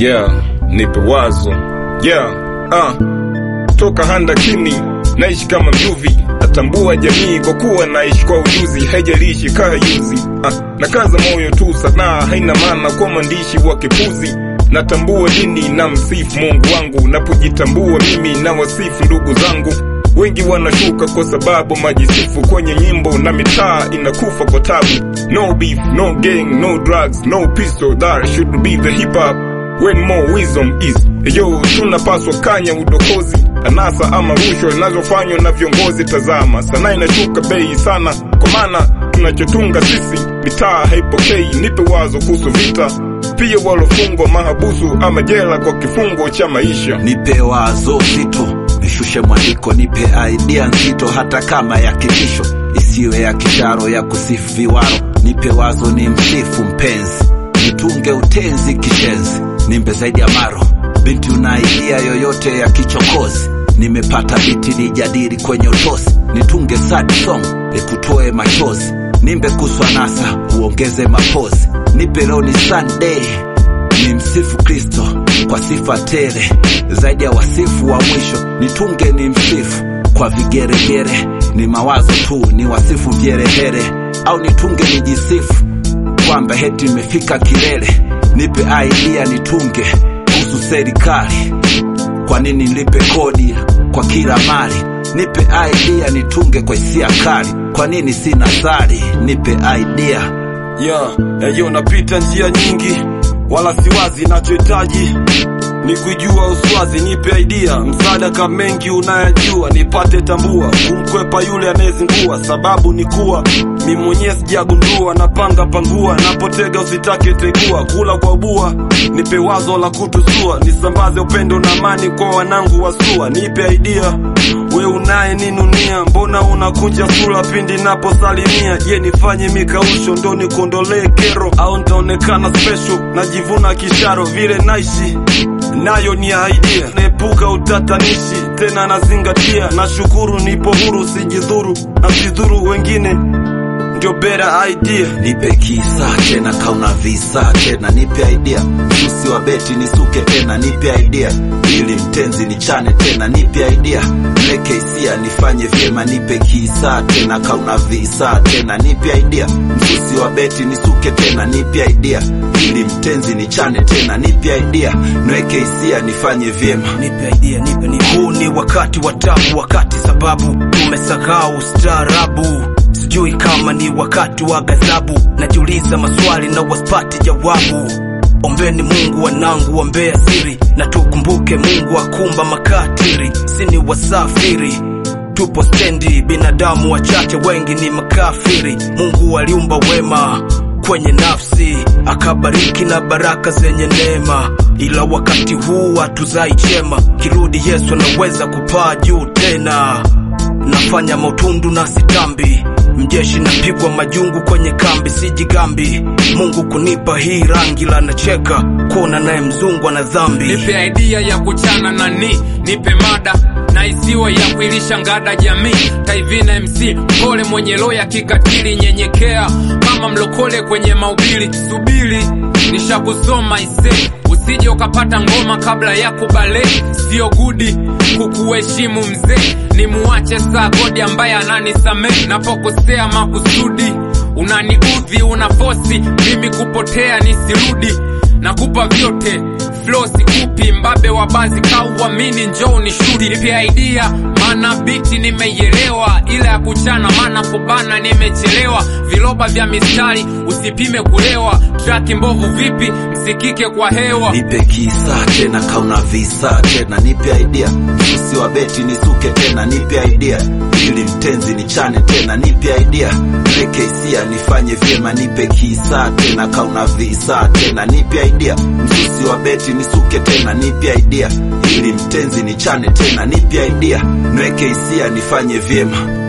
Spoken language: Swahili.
yeah, nipe wazo yeah, ah. Toka handakini naishi kama mjuvi, natambua jamii kwa kuwa naishi kwa ujuzi, haijalishi kaa yuzi ah. Na kaza moyo tu, sanaa haina maana kwa mwandishi wa kipuzi. Natambua dini na msifu Mungu wangu, napojitambua mimi na wasifu ndugu zangu. Wengi wanashuka kwa sababu majisifu kwenye nyimbo na mitaa inakufa kwa tabu. No beef, no gang, no drugs, no pistol, that should be the hip hop when more wisdom is yo. Tunapaswa kanya udokozi, anasa ama rushwa inazofanywa na viongozi. Tazama sanaa inashuka bei sana, kwa maana tunachotunga sisi mitaa haipokei. Nipe wazo kuhusu vita, pia walofungwa mahabusu ama jela kwa kifungo cha maisha. Nipe wazo zito, nishushe mwandiko, nipe idea nzito, hata kama ya kitisho, isiwe ya kisharo ya kusifu viwaro. Nipe wazo ni msifu mpenzi, nitunge utenzi kishenzi, nimbe zaidi ya maro binti, una idea yoyote ya kichokozi? Nimepata biti nijadili kwenye utosi, nitunge sad song ikutoe machozi, nimbe kuswa nasa uongeze mapozi, nipe leo ni Sunday ni msifu Kristo kwa sifa tele zaidi ya wasifu wa mwisho, nitunge ni msifu kwa vigeregere, ni mawazo tu ni wasifu vyerehere, au nitunge nijisifu kwamba heti imefika kilele. Nipe idea nitunge kuhusu serikali, kwa nini nilipe kodi kwa kila mali? Nipe idea nitunge kwa hisia kali, kwa nini sina sari? Nipe idea yeah, eyo napita njia nyingi wala siwazi, nachohitaji ni kujua uswazi. Nipe idea msaada kama mengi unayajua, nipate tambua kumkwepa yule anayezingua. Sababu ni kuwa mi mwenyewe sijagundua, napanga pangua, napotega usitake tegua, kula kwa bua. Nipe wazo la kutusua, nisambaze upendo na amani kwa wanangu wasua. Nipe idea we unaye ninunia, mbona unakunja sura pindi naposalimia? Je, nifanye mikausho ndo nikondolee kero, au ntaonekana special najivuna kisharo vile naishi nayo ni idea, naepuka utatanishi tena nazingatia. Nashukuru nipo huru, sijidhuru na sidhuru wengine, ndio bera idea. nipe kisa tena kauna visa tena nipe idea msusi wa beti nisuke tena nipe idea ili mtenzi nichane tena nipe idea mleke hisia nifanye vyema nipe kisa tena kauna visa tena nipe idea msusi wa beti nisuke tena nipe idea ili mtenzi nichane tena nipe idea nweke hisia nifanye vyema nipe idea, nipe, nipe. Huu ni wakati wa tabu, wakati sababu tumesahau ustaarabu. Sijui kama ni wakati wa ghadhabu, najiuliza maswali na wasipati jawabu. Ombeni Mungu wanangu, ombea siri na tukumbuke Mungu akumba makatiri, si ni wasafiri tupo stendi, binadamu wachache, wengi ni makafiri. Mungu aliumba wema kwenye nafsi akabariki na baraka zenye neema, ila wakati huu hatuzai chema. Kirudi Yesu anaweza kupaa juu tena. Nafanya mautundu na sitambi, mjeshi napigwa majungu kwenye kambi, sijigambi. Mungu kunipa hii rangi la nacheka kuona naye mzungu ana dhambi. nipe idea ya kuchana nani, nipe mada na isiwe ya kuilisha ngada jamii. Taivina MC mpole mwenye roho ya kikatili, nyenyekea kama mlokole kwenye maubili. Subiri nishakusoma ise, usije ukapata ngoma kabla ya kubale. Sio gudi kukuheshimu mzee, ni muache saa godi ambaye ananisamehe napokosea makusudi. Unaniudhi, unafosi mimi kupotea nisirudi nakupa vyote flow sikupi mbabe wa bazi kauamini njoo ni shudi nipe idea maana biti nimeielewa ila ya kuchana maana kubana nimechelewa viloba vya mistari usipime kulewa traki mbovu vipi msikike kwa hewa nipe kisa tena kauna visa tena nipe idea msusi wa beti nisuke tena nipe idea ili mtenzi nichane tena nipe idea mleke hisia nifanye vyema nipe kisa tena kauna visa tena nipe idea msusi wa beti nisuke tena nipe idea ili mtenzi nichane tena nipe idea nweke hisia nifanye vyema